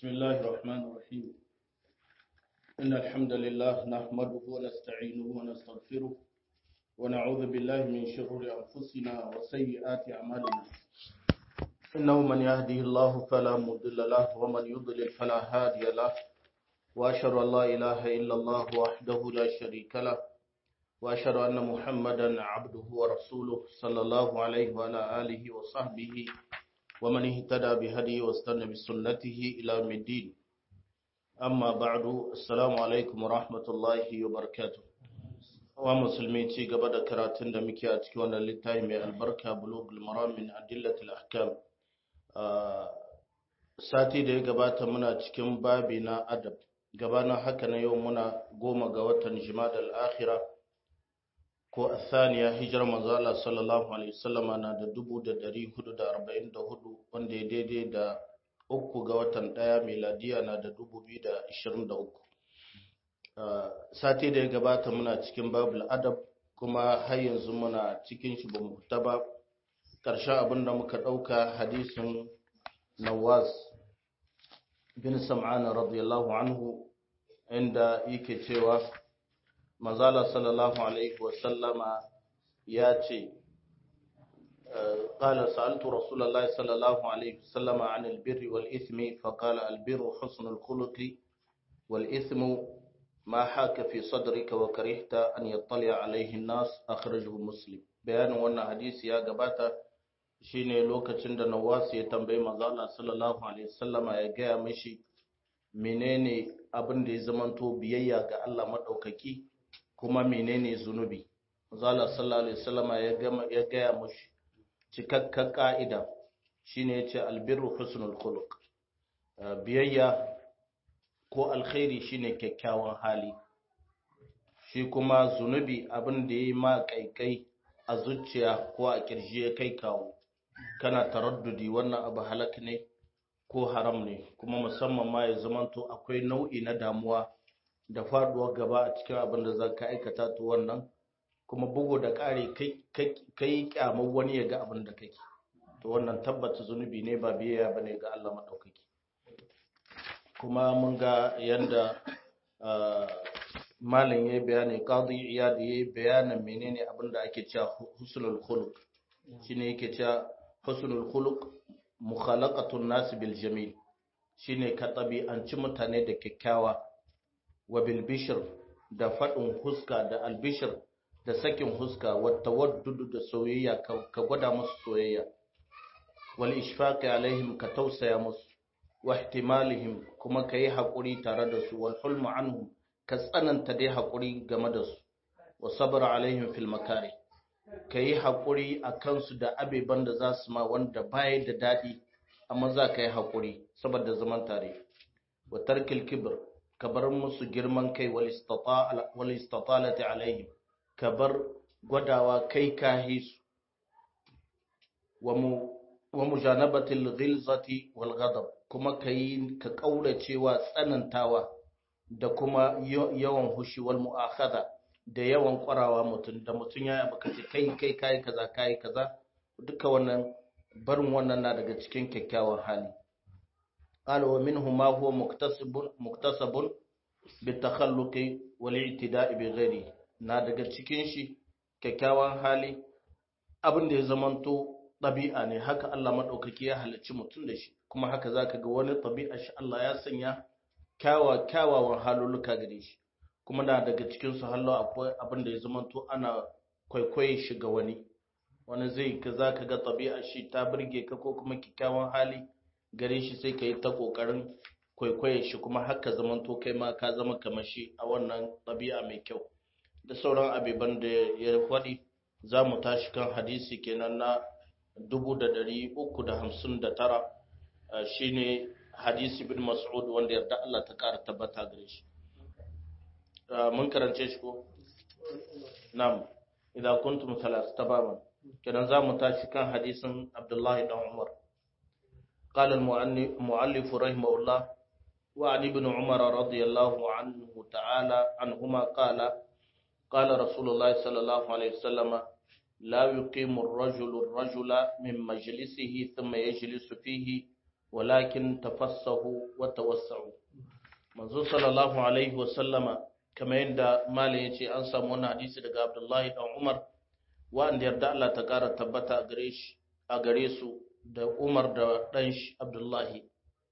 بسم الله الرحمن الرحيم إن الحمد لله نحمده ونستعينه ونستغفره ونعوذ بالله من شرور أنفسنا وسيئات أعمالنا إنه من يهده الله فلا مضل له ومن يضلل فلا هادي له وأشهد أن لا إله إلا الله وحده لا شريك له وأشهد أن محمدا عبده ورسوله صلى الله عليه وعلى آله وصحبه ومن اهتدى بهديه واستنى بسنته إلى يوم الدين أما بعد السلام عليكم ورحمة الله وبركاته wa musulmi ci gaba da karatun da muke a cikin wannan littafi mai albarka bulugul maram min adillatil ahkam sati da ya gabata muna cikin babi na adab gabanin haka na yau muna goma ga watan jimada al-akhira ko athaniya hijirar manzo Allah sallallahu alaihi wasallam na da 1444 wanda ya daidai da uku ga watan daya miladiya na da 2023 sati da ya gabata muna cikin babul adab kuma har yanzu muna cikin shi bamu fita ba ƙarshen abin da muka ɗauka hadisin nawas bin sam'ana radiyallahu anhu inda yake cewa manzala sallallahu alaihi wasallama ya ce قال سألت رسول الله صلى الله عليه وسلم عن البر والإثم فقال البر حسن الخلق والإثم ما حاك في صدرك وكرهت أن يطلع عليه الناس أخرجه مسلم بيان وانا حديث يا قباتا shine lokacin da Nawas ya tambayi manzo Allah sallallahu alaihi wasallama ya gaya mishi menene abin da ya zamanto biyayya ga Allah madaukaki kuma menene zunubi manzo Allah sallallahu alaihi wasallama ya gama ya gaya mishi cikakken ka'ida shine yace albirru husnul khuluq biyayya ko alkhairi shine kyakkyawan hali shi kuma zunubi abin da ya ma kaikai a zuciya ko a kirji ya kai kawo kana taraddudi wannan abu halak ne ko haram ne kuma musamman ma ya zamanto akwai nau'i na damuwa da faduwar gaba a cikin abin da za ka aikata to wannan kuma bugu da ƙari kai kyamar wani ya ga abin da kake to wannan tabbata zunubi ne ba biyayya bane ga Allah madaukaki kuma mun ga yadda malin ya bayani qadi iyad ya bayanin menene abin da ake cewa husnul khuluq shine yake cewa husnul khuluq mukhalaqatun nas bil jamil shine ka tabi'anci mutane da kyakkyawa wa bil bishr da fadin huska da al bishr da sakin huska wa tawaddud da soyayya ka gwada musu soyayya wal ishfaqi alaihim ka tausaya musu wa ihtimalihim kuma ka yi haƙuri tare da su wal hulmu anhum ka tsananta dai haƙuri game da su wa sabra alaihim fil makari ka yi haƙuri a kansu da abeban da za su ma wanda baya da daɗi amma za ka yi haƙuri saboda zaman tare wa tarkil kibr ka bar musu girman kai wal istatalati alaihim ka bar gwadawa kai kahi su wa mujanabatil ghilzati wal ghadab kuma ka yi ka ƙauracewa tsanantawa da kuma yawan hushi wal mu'akhadha da yawan ƙwarawa mutum da mutum ya abu kace kai kai kai kaza kai kaza duka wannan barin wannan na daga cikin kyakkyawan hali qala wa minhu ma huwa muktasibun muktasabun bitakhalluqi wal i'tida'i bi ghairi na daga cikin shi kyakkyawan hali abin da ya zamanto ɗabi'a ne haka Allah maɗaukaki ya halicci mutum da shi kuma haka za ka ga wani ɗabi'a shi Allah ya sanya kyawawan halulluka gare shi kuma na daga cikinsu hallo akwai abin da ya zamanto ana kwaikwaye shi ga wani wani zai ka za ka ga ɗabi'a shi ta birge ka ko kuma kyakkyawan hali gare shi sai ka yi ta ƙoƙarin kwaikwaye shi kuma haka zamanto kai ma ka zama kamar shi a wannan ɗabi'a mai kyau da sauran abiban da ya faɗi za mu tashi kan hadisi kenan na 359 shine hadisi bin mas'ud wanda yarda Allah ta ƙara tabbata gare shi mun karance shi ko nam idan kuntum salas tababan kenan za mu tashi kan hadisin Abdullahi dan Umar قال المؤلف رحمه الله وعن ابن عمر رضي الله عنه تعالى عنهما قال قال رسول الله صلى الله عليه وسلم لا يقيم الرجل الرجل من مجلسه ثم يجلس فيه walakin tafassahu wa tawassa'u manzo sallallahu alaihi wa sallama kamar yadda malam yace an samu wannan hadisi daga Abdullahi dan Umar wanda yarda Allah ta kara tabbata a gare shi a gare su da Umar da dan shi Abdullahi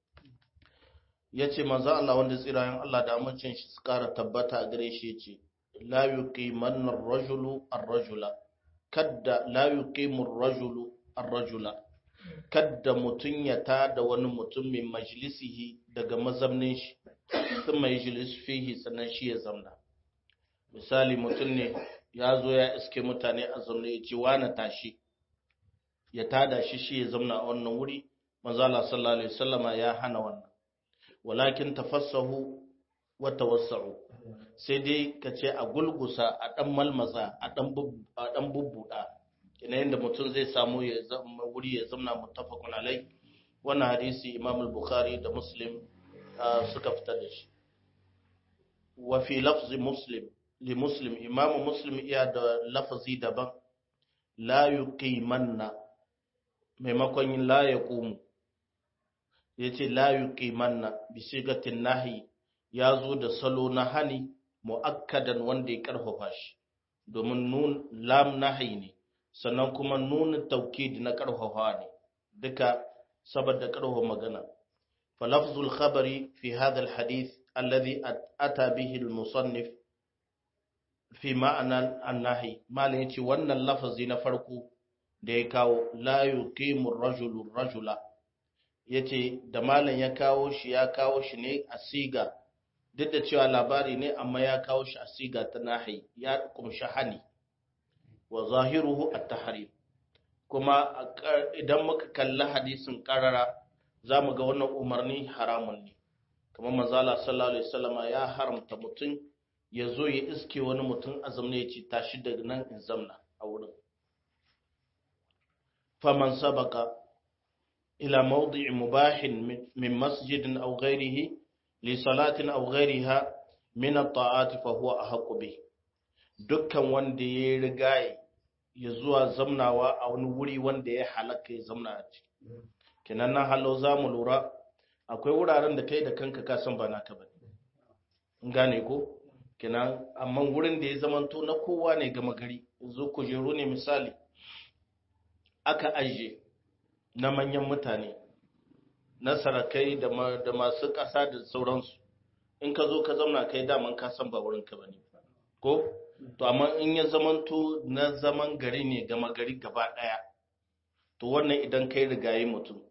yace manzo Allah wanda tsirayen Allah da amincin shi su kara tabbata a gare shi yace la yuqimanna ar-rajulu ar-rajula kadda la yuqimu ar-rajulu ar-rajula kadda mutun ya tada wani mutum min majlisihi daga mazamnin shi thumma yajlis fihi sannan shi ya zamna misali mutum ne ya zo ya iske mutane a zaune ya ce wani tashi ya tada shi shi ya zamna a wannan wuri manzo Allah sallallahu alaihi wasallama ya hana wannan walakin tafassahu wa tawassa'u sai dai ka ce a gulgusa a dan malmaza a dan a dan bubbuda ina yanda mutum zai samu ya zama wuri ya zamna muttafaqun alai wannan hadisi Imam al-Bukhari da Muslim suka fitar da shi wa fi lafzi Muslim li Muslim Imam Muslim iya da lafazi daban la yuqimanna maimakon yin la yaqumu yace la yuqimanna bi sigatin nahi ya zo da salo na hani mu'akkadan wanda ya karfafa shi domin nun lam nahi ne sannan kuma nun taukid na karfafa ne duka saboda karfafa magana fa lafzul khabari fi hadha alhadith alladhi ata bihi almusannif fi ma'ana annahi malin yace wannan lafazi na farko da ya kawo la yuqimu ar-rajulu rajula yace da malam ya kawo shi ya kawo shi ne a siga duk da cewa labari ne amma ya kawo shi a siga ta nahi ya kumshi hani wa zahiruhu at-tahrim kuma idan muka kalli hadisin karara zamu ga wannan umarni haramun ne kamar manzala sallallahu alaihi wasallama ya haramta mutum ya zo ya iske wani mutum azamne ya ce tashi daga nan in zamna a wurin faman sabaka ila mawdi'i mubahin min masjidin aw ghairihi li salatin aw ghairiha min at-ta'ati fa huwa ahqqu bi dukkan wanda ya rigaye ya zuwa zamnawa a wani wuri wanda ya halaka ya zamna a ciki kenan nan halau zamu lura akwai wuraren da kai da kanka ka san ba naka bane gane ko kenan amma wurin da ya zamanto na kowa ne gama gari yanzu kujeru ne misali aka ajiye na manyan mutane na sarakai da masu ƙasa da sauransu in ka zo ka zauna kai daman ka san ba wurin ka bane ko to amma in ya zamanto na zaman gari ne gama gari gaba ɗaya to wannan idan kai rigaye mutum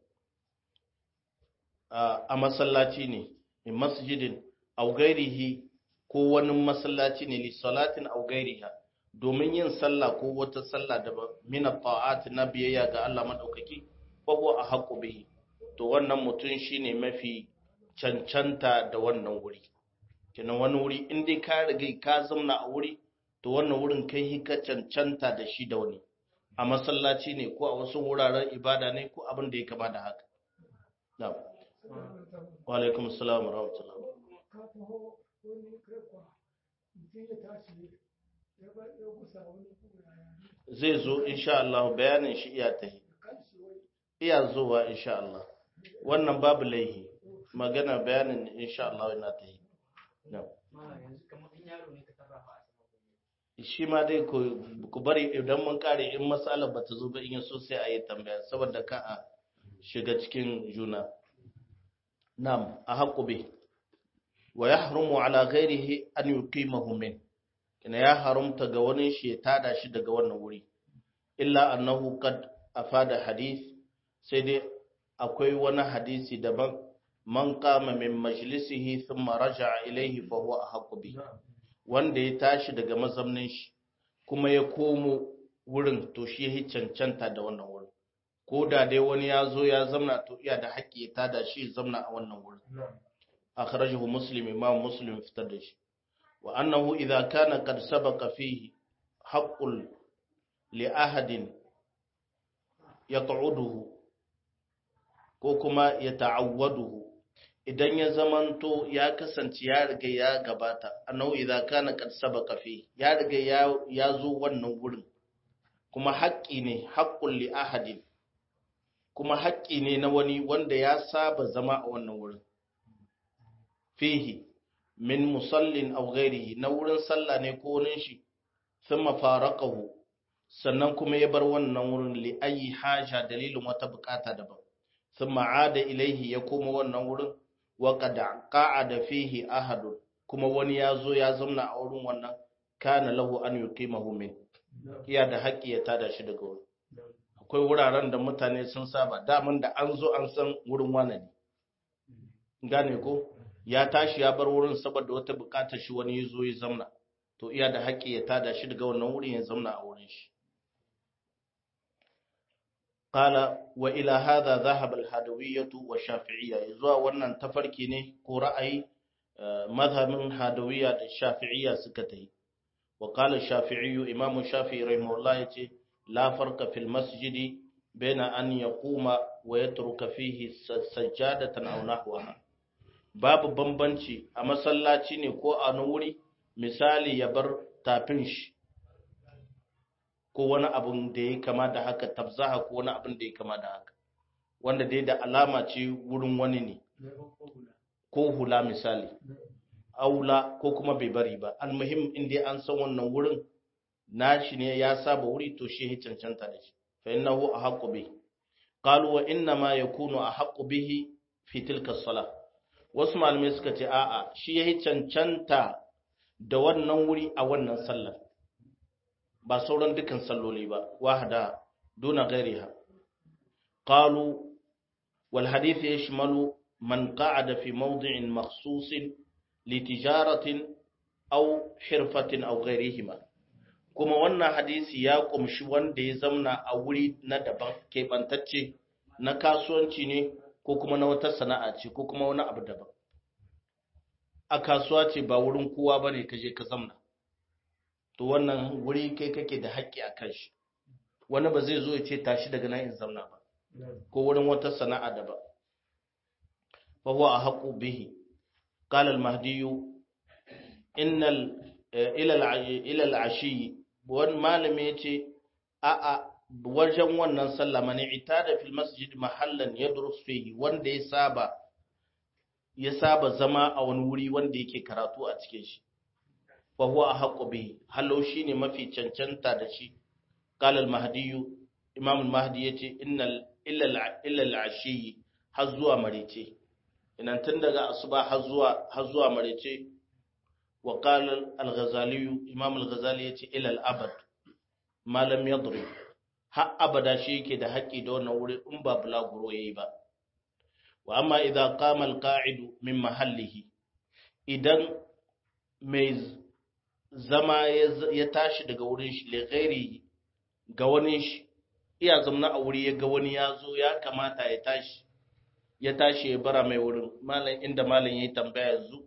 a masallaci ne in masjidin au gairihi ko wani masallaci ne li salatin aw gairiha domin yin sallah ko wata sallah da min ta'at na biyayya ga Allah madaukaki fa huwa ahqqu bihi to wannan mutum shine mafi cancanta da wannan wuri kenan wani wuri in dai ka riga ka zamna a wuri to wannan wurin kai ka cancanta da shi da wani a masallaci ne ko a wasu wuraren ibada ne ko abin da ya kama da haka na'am wa alaikum assalam wa rahmatullah zai zo insha Allah bayanin shi iya ta iya zuwa insha Allah wannan babu laihi magana bayanin insha Allah yana ta yi shi ma dai ku bari idan mun kare in matsalar ba ta zo ba in yaso sai a yi tambaya saboda ka a shiga cikin juna nam a haƙu bai wa ya harumu ala ghairihi an yuqimahu min kina ya harumta ga wani shi ya tada shi daga wannan wuri illa annahu qad afada hadith sai dai akwai wani hadisi daban man qama min majlisihi thumma raja'a ilayhi fa huwa ahqqu bi wanda ya tashi daga mazamnin shi kuma ya komo wurin to shi ya cancanta da wannan wurin ko da dai wani ya zo ya zamna to iya da haƙƙi ya tada shi ya zamna a wannan wurin akhrajahu muslim imam muslim fitar da shi wa annahu idza kana qad sabaqa fihi haqqul li ahadin yaq'uduhu ko kuma yata'awwaduhu idan ya zamanto ya kasance ya riga ya gabata annahu idza kana qad sabaqa fi ya riga ya ya zo wannan wurin kuma haƙƙi ne haqqul li ahadin kuma haƙƙi ne na wani wanda ya saba zama a wannan wurin fihi min musallin aw ghairihi na wurin sallah ne ko wurin shi thumma faraqahu sannan kuma ya bar wannan wurin li ayi haja dalilin wata bukata daban thumma ada ilaihi ya koma wannan wurin wa qad qa'ada fihi ahadun kuma wani ya zo ya zauna a wurin wannan kana lahu an yuqimahu min iya da haƙƙi ya tada shi daga wurin akwai wuraren da mutane sun saba daman da an zo an san wurin wane ne gane ko ya tashi ya bar wurin saboda wata bukatar shi wani ya zo ya zauna to iya da haƙƙi ya tada shi daga wannan wurin ya zauna a wurin shi قال وإلى هذا ذهب الهدوية والشافعية يزوا wannan tafarki ne ko ra'ayi mazhabin hadawiyya da shafi'iyya suka tayi wa qala ash-shafi'i imam shafi'i rahimahullah yace la farqa fil masjid baina an yaquma wa yatruka fihi sajjadatan aw nahwaha babu bambanci a masallaci ne ko a wani wuri misali ya bar tafin shi ko wani abun da ya kama da haka tabzaha ko wani abun da ya kama da haka wanda dai da alama ce wurin wani ne ko hula misali aula ko kuma bai bari ba almuhim inda an san wannan wurin nashi ne ya saba wuri to shi ya cancanta da shi fa innahu ahqqu bi qalu wa inna ma yakunu ahqqu bihi fi tilka salah wasu malamai suka ce a'a shi ya cancanta da wannan wuri a wannan sallar ba sauran dukan salloli ba wahada duna ghairiha qalu wal hadith yashmalu man qa'ada fi mawdi'in makhsusin li tijaratin aw hirfatin aw ghairihima kuma wannan hadisi ya kumshi wanda ya zamna a wuri na daban keɓantacce na kasuwanci ne ko kuma na wata sana'a ce ko kuma wani abu daban a kasuwa ce ba wurin kowa ba ne ka je ka zamna to wannan wuri kai kake da haƙƙi a kan shi wani ba zai zo ya ce tashi daga nan in zamna ba ko wurin wata sana'a daban fa huwa ahqqu bihi qala al-mahdi innal ila ila al-ashi wani malami yace a a wajen wannan sallah mani itada fil masjid mahallan yadrus fihi wanda ya saba ya saba zama a wani wuri wanda yake karatu a cikin shi fa huwa ahqqu bihi hallo shine mafi cancanta da shi qala al-mahdi imam al-mahdi yace innal illa illa al-ashi har zuwa marice inan tun daga asuba har zuwa har zuwa marice wa qala al-ghazali imam al-ghazali yace ila al-abad ma lam yadrib har abada shi yake da haƙƙi da wannan wuri in ba bulaguro yayi ba wa amma idza qama al-qa'idu min mahallihi idan mai zama ya tashi daga wurin shi li ghairi ga wani shi iya zamna a wuri ya ga wani ya zo ya kamata ya tashi ya tashi ya bara mai wurin malam inda malam yayi tambaya yanzu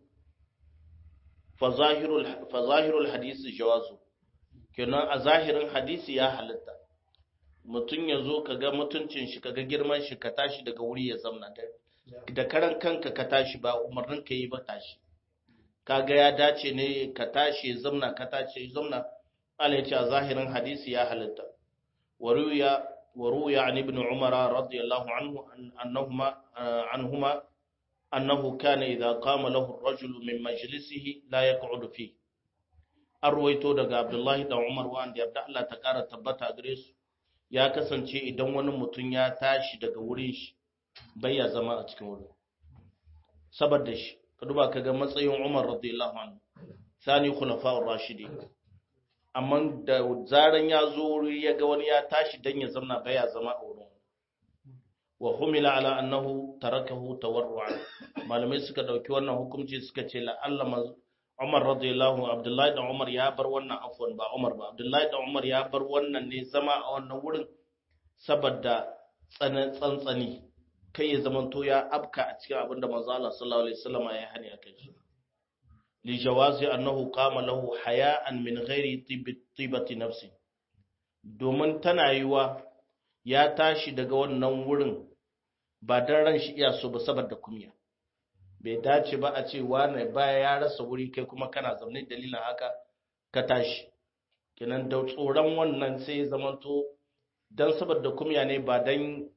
fa zahirul fa zahirul hadisi jawazu kenan a zahirin hadisi ya halatta mutum ya zo ka ga mutuncin shi ka ga girman shi ka tashi daga wuri ya zamna da karan kanka ka tashi ba umarnin ka yi ba tashi ka ga ya dace ne ka tashi ya zamna ka tashi ya zamna ala ya ce a zahirin hadisi ya halatta waruya waruya an ibn umara radiyallahu anhu annahuma anhuma annahu kana idza qama lahu ar-rajulu min majlisihi la yaq'udu fi arwaito daga abdullahi da umar wanda yarda Allah ta kara tabbata gare su ya kasance idan wani mutum ya tashi daga wurin shi bai ya zama a cikin wurin saboda shi ka duba ka ga matsayin Umar radiyallahu anhu sani khulafa'ur rashidi amma da zaran ya zo wuri ya ga wani ya tashi dan ya zama bai ya zama a wurin wa humila ala annahu tarakahu tawarru'an malamai suka dauki wannan hukunci suka ce la Allah Umar radiyallahu Abdullahi da Umar ya bar wannan afwan ba Umar ba Abdullahi da Umar ya bar wannan ne zama a wannan wurin saboda tsantsani kai ya zamanto ya abka a cikin abin da manzo Allah sallallahu alaihi wasallam ya hani akai shi li jawazi annahu qama lahu haya'an min ghairi tibati nafsi domin tana yiwa ya tashi daga wannan wurin ba dan ran shi iya so ba saboda kunya bai dace ba a ce wane baya ya rasa wuri kai kuma kana zaune dalilin haka ka tashi kenan da tsoron wannan sai ya zamanto dan saboda kumya ne ba dan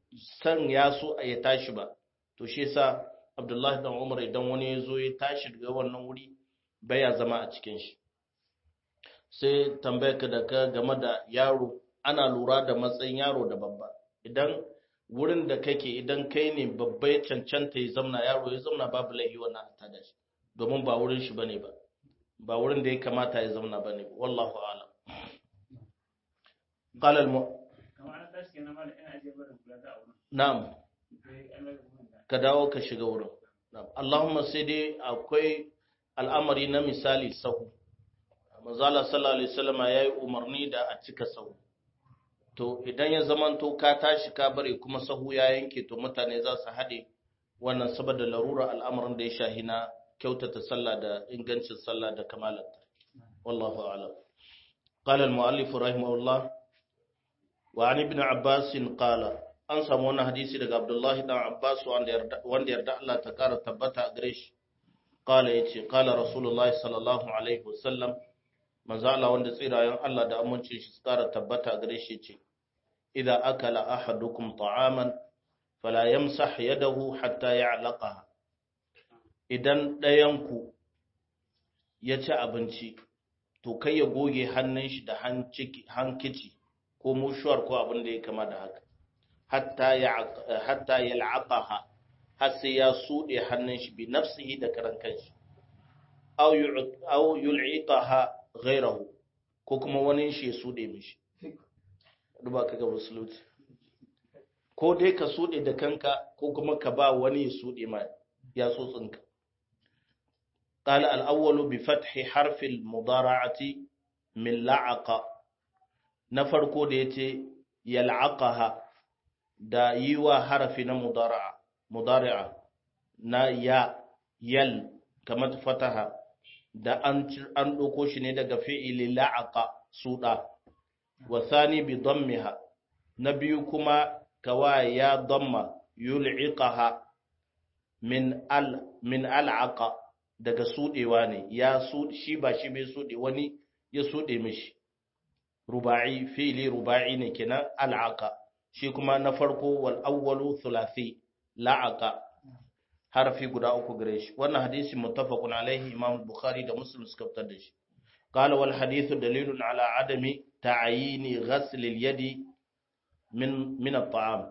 san ya so ya tashi ba to shi yasa Abdullahi dan Umar idan wani ya zo ya tashi daga wannan wuri baya zama a cikin shi sai tambayar ka da ka game da yaro ana lura da matsayin yaro da babba idan wurin da kake idan kai ne babba ya cancanta ya zamna yaro ya zamna babu laifi wannan ta da shi domin ba wurin shi bane ba ba wurin da ya kamata ya zamna bane wallahu a'lam qala al na'am ka dawo ka shiga wurin na'am Allahumma sai dai akwai al'amari na misali sahu manzala sallallahu alaihi wasallam yayi umarni da a cika sahu to idan ya zamanto ka tashi ka bare kuma sahu ya yanke to mutane za su haɗe wannan saboda larura al'amarin da ya shahi na kyautata sallah da ingancin sallah da kamalata wallahu a'lam قال المؤلف رحمه الله وعن ابن عباس قال an samu wannan hadisi daga Abdullahi dan Abbas wanda yarda Allah ta kara tabbata a gare shi qala yace qala rasulullahi sallallahu alaihi wasallam manzo Allah wanda tsirayen Allah da amincin shi kara tabbata a gare shi yace idza akala ahadukum ta'aman fala yamsah yadahu hatta ya'laqaha idan ɗayan ku ya ci abinci to kai ya goge hannun shi da hankici ko mushuwar ko abin da ya kama da haka hatta ya la'aqaha har sai ya suɗe hannun shi bi nafsihi da karan kanshi aw yul'iqaha ghayrahu ko kuma wani shi ya suɗe mishi duba ka ga musulunci ko dai ka suɗe da kanka ko kuma ka ba wani ya suɗe ma ya tsotsinka قال الأول بفتح حرف المضارعة من لعق نفرقو ديتي يلعقها da yi wa harafi na mudara'a mudari'a na ya yal kamar fataha da an an doko shi ne daga fi'ili la'aqa suda wa thani bi dammiha na biyu kuma kawa ya damma yul'iqaha min al min al'aqa daga sudewa ne ya su shi ba shi bai sude wani ya sude mishi ruba'i fi'ili ruba'i ne kenan al'aqa shi kuma na farko wal awwalu thulathi la'aqa harfi guda uku gare shi wannan hadisi muttafaqun alaihi imam bukhari da muslim suka fitar da shi qala wal hadithu dalilun ala adami ta'yini ghasl al yadi min min at-ta'am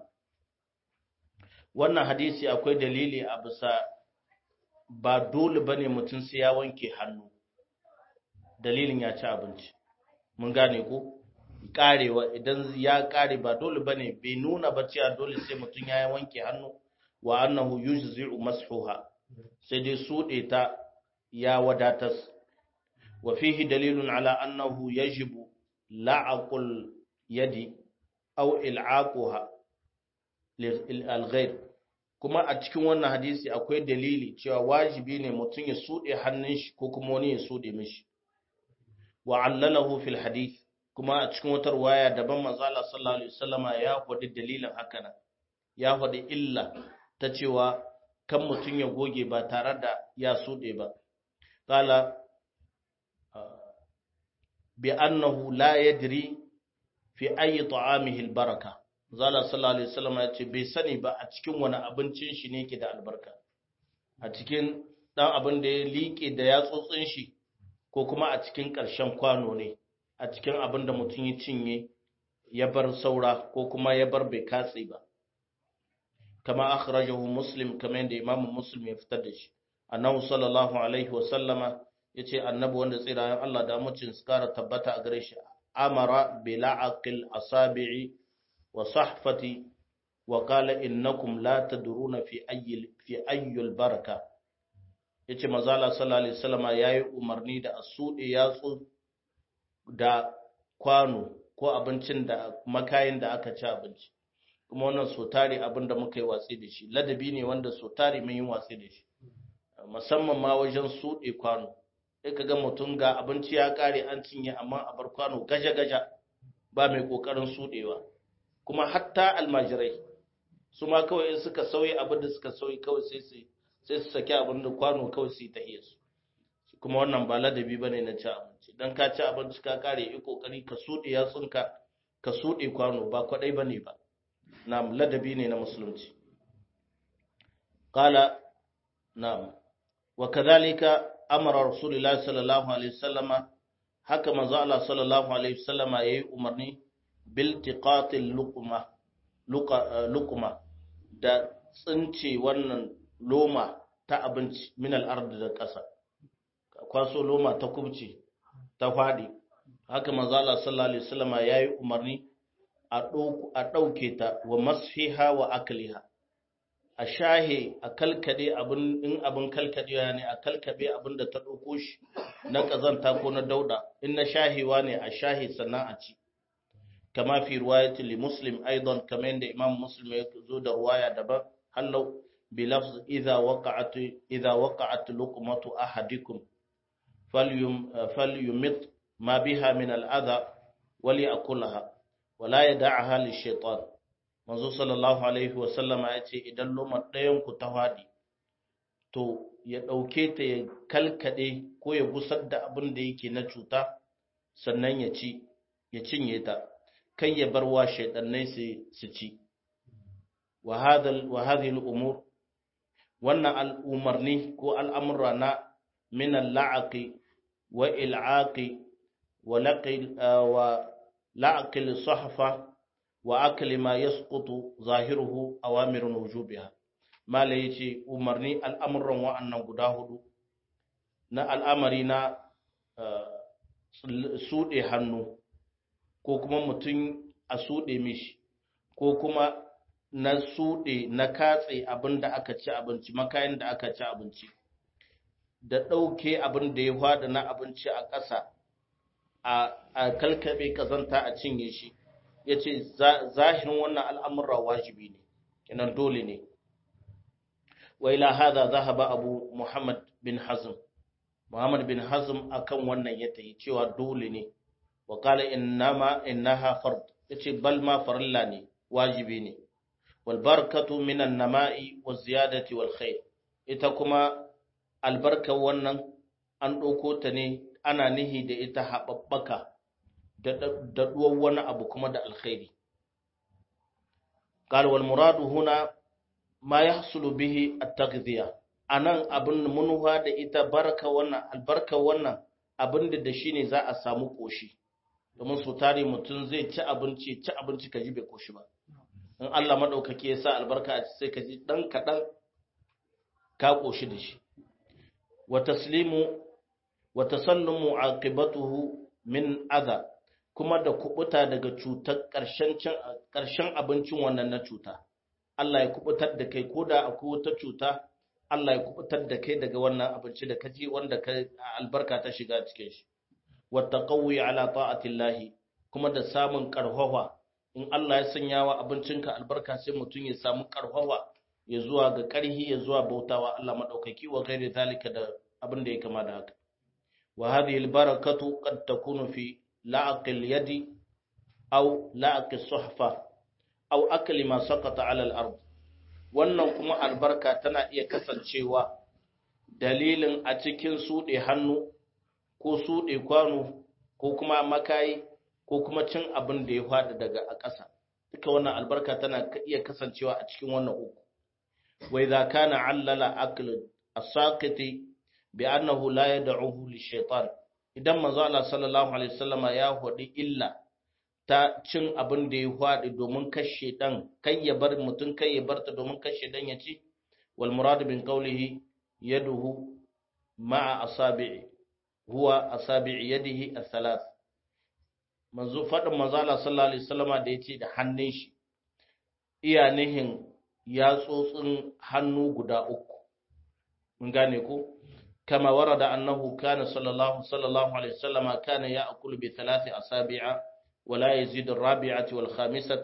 wannan hadisi akwai dalili a bisa ba dole bane mutum sai ya wanke hannu dalilin ya ci abinci mun gane ko karewa idan ya kare ba dole bane bai nuna ba cewa dole sai mutum ya wanke hannu wa annahu yujzi'u mashuha sai dai sude ta ya wadatas wa fihi dalilun ala annahu yajibu la'aqul yadi aw il'aquha lil ghayr kuma a cikin wannan hadisi akwai dalili cewa wajibi ne mutum ya sude hannun shi ko kuma wani ya sude mishi wa allalahu fil hadith kuma a cikin wata ruwaya daban manzala sallallahu alaihi wasallama ya faɗi dalilin haka nan ya faɗi illa ta cewa kan mutum ya goge ba tare da ya suɗe ba qala bi annahu la yadri fi ayi ta'amihi albaraka zala sallallahu alaihi wasallama ya ce bai sani ba a cikin wani abincin shi ne yake da albarka a cikin dan abin da ya liƙe da yatsotsin shi ko kuma a cikin ƙarshen kwano ne a cikin abin da mutum ya cinye ya bar saura ko kuma ya bar bai katse ba kama akhrajahu muslim kamar yadda imam muslim ya fitar da shi annabi sallallahu alaihi wa sallama yace annabi wanda tsirayen Allah da mucin su kara tabbata a gare shi amara bi la'aqil asabi'i wa sahfati wa qala innakum la tadruna fi ayyi fi ayyul baraka yace manzo Allah sallallahu alaihi wasallama yayi umarni da asude yatsu da kwano ko abincin da makayin da aka ci abinci kuma wannan so tare abin da muka yi watsi da shi ladabi ne wanda so tare mun yi watsi da shi musamman ma wajen suɗe kwano sai ka ga mutum ga abinci ya kare an cinye amma a bar kwano gaja gaja ba mai kokarin suɗewa kuma hatta almajirai su ma kawai in suka sauyi abin da suka sauyi kawai sai su sai su saki abin da kwano kawai su yi tahiyar su kuma wannan ba ladabi bane na ci abinci dan ka ci abinci ka kare yi kokari ka suɗe yatsunka ka suɗe kwano ba kwadai bane ba na'am ladabi ne na musulunci qala na'am wa kadhalika amara rasulullahi sallallahu alaihi wasallama haka manzo Allah sallallahu alaihi wasallama yayi umarni bil tiqatil luqma luqma da tsince wannan loma ta abinci min al-ard da ƙasa kwaso loma ta kubce ta fadi haka manzo Allah sallallahu alaihi wasallama yayi umarni a ɗauke ta wa masfiha wa akliha a shahe a kalkade abin in abin kalkadewa ne a kalkabe abin da ta ɗauko shi na ƙazanta ko na dauda in na shahewa ne a shahe sannan a ci kama fi riwayati li muslim aidan kamar yadda imam muslim ya zo da ruwaya daban hallau bi lafz idza waqa'at idza waqa'at luqmatu ahadikum falyum falyumit ma biha min al-adha waliakulaha wala yad'aha lish-shaytan manzo sallallahu alaihi wasallama ya ce idan lomar ɗayanku ta faɗi to ya ɗauke ta ya kalkaɗe ko ya gusar da abin da yake na cuta sannan ya ci ya cinye ta kai ya bar wa shaidannai su ci wa hadhihi al-umur wannan al'umarni ko al'amura na min al-la'aqi wa il'aqi wa laqi wa la'aqil sahfa wa akali ma yasqutu zahiruhu awamirun wujubiha mala yace umarni al'amuran wa'annan guda hudu na al'amari na sude hannu ko kuma mutum a sude mishi ko kuma na sude na katse abin da aka ci abinci makayin da aka ci abinci da ɗauke abin da ya fada na abinci a ƙasa a kalkabe kazanta a cinye shi ya ce zahirin wannan al'amurra wajibi ne, kinan dole ne. Wa ila hada zahaba abu Muhammad bin Hazm, Muhammad bin Hazm akan wannan ya tayi cewa dole ne, wa kala innama innaha fard, ya ce bal ma farilla ne, wajibi ne. Wal barkatu minan nama'i wa ziyadati wal khair, ita kuma albarkar wannan an ɗauko ta ne ana nihi da ita haɓaɓɓaka. daɗuwar wani abu kuma da alkhairi. Ƙalwal muradu huna ma ya hasulu bihi a tagziya, a nan abin munuwa da ita barka wannan albarka wannan abin da da shi ne za a samu ƙoshi, domin su tare mutum zai ci abinci, ci abinci ka ji bai ƙoshi ba. In Allah maɗaukaki ya sa albarka a sai ka ji ɗan kaɗan ka ƙoshi da shi. Wa taslimu wa tasallumu aqibatuhu min adha kuma da kubuta daga cutar ƙarshen abincin wannan na cuta. Allah ya kubutar da kai ko da akwai wata cuta, Allah ya kubutar da kai daga wannan abinci da kaji wanda ka albarka ta shiga cikin shi. Wata ƙauye ala ta'atillahi kuma da samun ƙarfafa in Allah ya sanya wa abincinka albarka sai mutum ya samu ƙarfafa ya zuwa ga ƙarhi ya zuwa bautawa Allah maɗaukaki wa gairi zalika da abin da ya kama da haka. Wa hadhihi albarakatu qad takunu fi لعق اليد أو لعق الصحفة أو أكل ما سقط على الأرض wannan kuma albarka tana iya kasancewa dalilin a cikin suɗe hannu ko suɗe kwano ko kuma makayi ko kuma cin abin da ya faɗi daga a ƙasa duka wannan albarka tana iya kasancewa a cikin wannan uku wa idza kana allala akl as-saqiti bi annahu la yad'uhu lish-shaytan idan manzo Allah sallallahu alaihi wasallama ya hodi illa ta cin abin da ya hwadi domin kashe dan kai ya bar mutun kai ya barta domin kashe dan ya ci wal murad bin qawlihi yaduhu ma'a asabi'i huwa asabi'i yadihi athalath manzo fadin manzo Allah sallallahu alaihi wasallama da yace da hannun shi iya nihin yatsotsin hannu guda uku mun gane ko كما ورد أنه كان صلى الله صلى الله عليه وسلم كان يأكل بثلاث أصابع ولا يزيد الرابعة والخامسة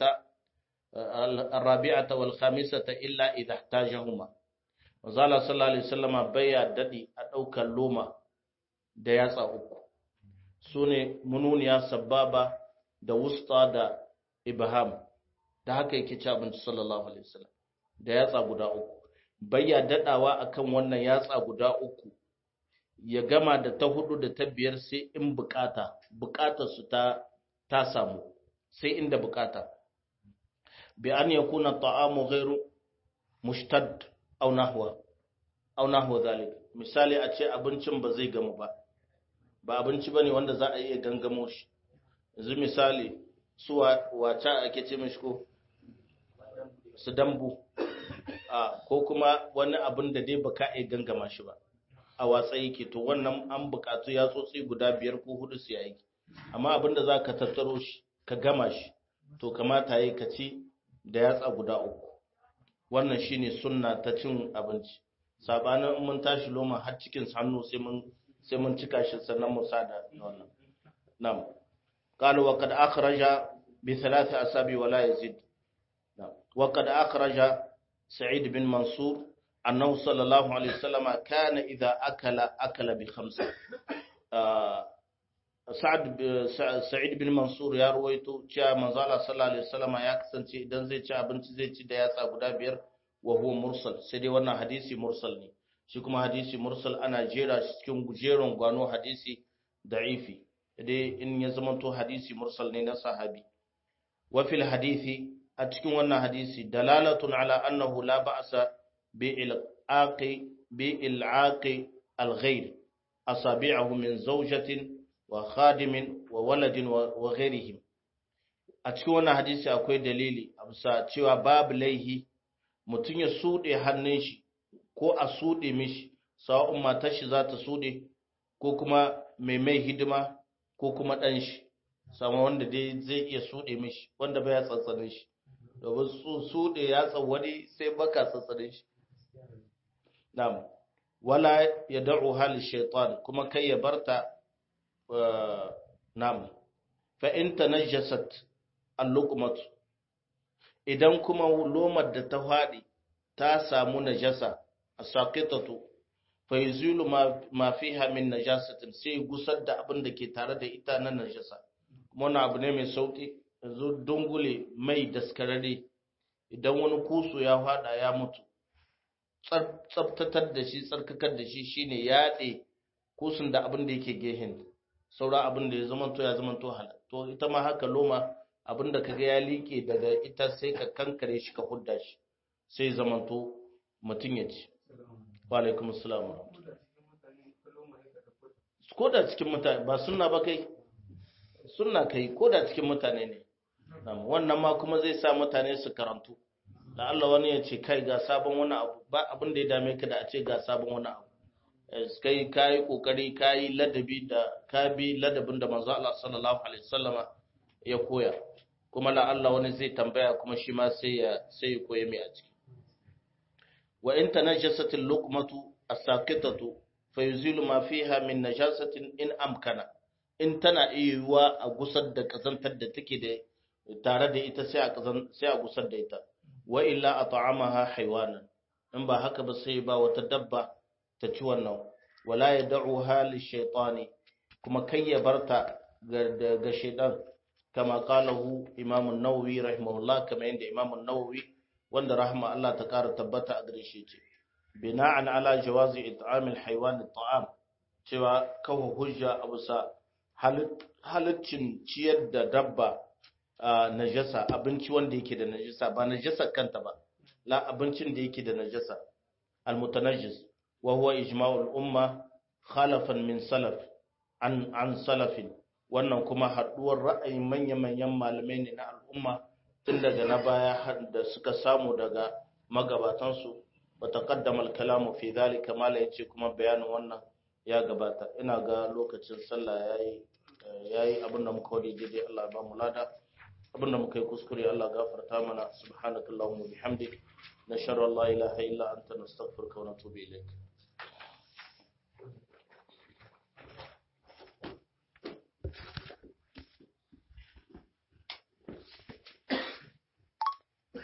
الرابعة والخامسة إلا إذا احتاجهما وزال صلى الله عليه وسلم بيا ددي أدوك اللومة دياسا أكو سوني منونيا سبابا da wusta da ibham da haka yake ci abinci sallallahu alaihi wasallam da yatsa guda uku bayya dadawa akan wannan yatsa guda uku ya gama da ta hudu da ta biyar sai in bukata bukatar su ta ta samu sai inda bukata bi an yakuna ta'amu ghairu mushtad aw nahwa aw nahwa zalik misali a ce abincin ba zai gamu ba ba abinci bane wanda za a iya gangamo shi yanzu misali su wace ake ce mishi ko su dambu ko kuma wani abin da dai baka iya gangama shi ba a watsa yake to wannan an bukatu ya tsotsi guda biyar ko hudu su yayi amma abin da za ka tattaro shi ka gama shi to kamata yi ka ci da yatsa guda uku wannan shine sunna ta cin abinci sabanin in mun tashi loma har cikin hannu sai mun sai mun cika shi sannan mu sada wannan nam قالوا وقد أخرج بثلاث أسابيع ولا يزيد وقد أخرج سعيد بن منصور أنه صلى الله عليه وسلم كان إذا أكل أكل بخمسة سعد سعيد بن منصور ya ruwaito cewa manzo Allah sallallahu alaihi wasallam ya kasance idan zai ci abinci zai ci da yatsa guda biyar wa huwa mursal sai dai wannan hadisi mursal ne shi kuma hadisi mursal ana jera shi cikin jeron gwano hadisi da'ifi dai in ya zamanto hadisi mursal ne na sahabi wa fil hadisi a cikin wannan hadisi dalalatun ala annahu la ba'sa bi ilaqi bi ilaqi al-ghayr asabi'ahu min zawjatin wa khadimin wa waladin wa ghairihim a cikin wannan hadisi akwai dalili a bisa cewa babu laihi mutum ya sude hannun shi ko a sude mishi sawa'un matar shi za ta sude ko kuma mai mai hidima ko kuma ɗan shi sama wanda dai zai iya suɗe mishi wanda bai ya tsantsane shi domin su suɗe ya tsawani sai baka tsantsane shi na'am wala ya da'u hal shaitan kuma kai ya barta na'am fa in tanajjasat al-luqmat idan kuma lomar da ta faɗi ta samu najasa as-saqitatu fa yuzilu ma fiha min najasatin sai gusar da abin da ke tare da ita na najasa kuma wannan abu ne mai sauki yanzu dungule mai daskararre idan wani kusu ya fada ya mutu tsabtatar da shi tsarkakar da shi shine yaɗe kusun da abin da yake gehen saura abin da ya zamanto ya zamanto halal to ita ma haka loma abin da kaga ya liƙe daga ita sai ka kankare shi ka hudda shi sai zamanto mutum ya ci wa alaikum assalam ko da cikin mutane ba sunna ba kai sunna kai ko da cikin mutane ne wannan ma kuma zai sa mutane su karantu da Allah wani ya ce kai ga sabon wani abu ba abin da ya dame ka da a ce ga sabon wani abu kai kayi kokari kayi ladabi da ka bi ladabin da manzo Allah sallallahu alaihi wasallama ya koya kuma la Allah wani zai tambaya kuma shi ma sai ya sai ya koye mai a ciki wa in tanajjasat al-luqmatu as-saqitatu fayuzilu ma fiha min najasatin in amkana in tana iya a gusar da kazantar da take da tare da ita sai a kazan sai a gusar da ita wa illa at'amaha haywanan in ba haka ba sai ba wata dabba ta ci wannan wala yad'uha lishaytani kuma kai ya barta ga ga shaytan kama qalahu imam an-nawawi rahimahullah kama inda imam an-nawawi wanda rahma Allah ta kara tabbata a gare shi ce bina'an ala jawazi it'amil haywan at'am cewa kawo hujja a bisa halittin ciyar da dabba najasa abinci wanda yake da najasa ba najasa kanta ba la abincin da yake da najasa almutanajjis wa huwa ijma'ul umma khalafan min salaf an an salafin wannan kuma haduwar ra'ayin manya-manyan malamai ne na al'umma tun daga na baya da suka samu daga magabatansu wa taqaddama al-kalamu fi dhalika mala yace kuma bayanin wannan ya gabata ina ga lokacin sallah yayi yayi abinda muka wadi daidai Allah ba mu lada abinda muka yi kuskure Allah gafarta mana subhanakallahumma bihamdik nashhadu an la ilaha illa anta nastaghfiruka wa natubu ilayk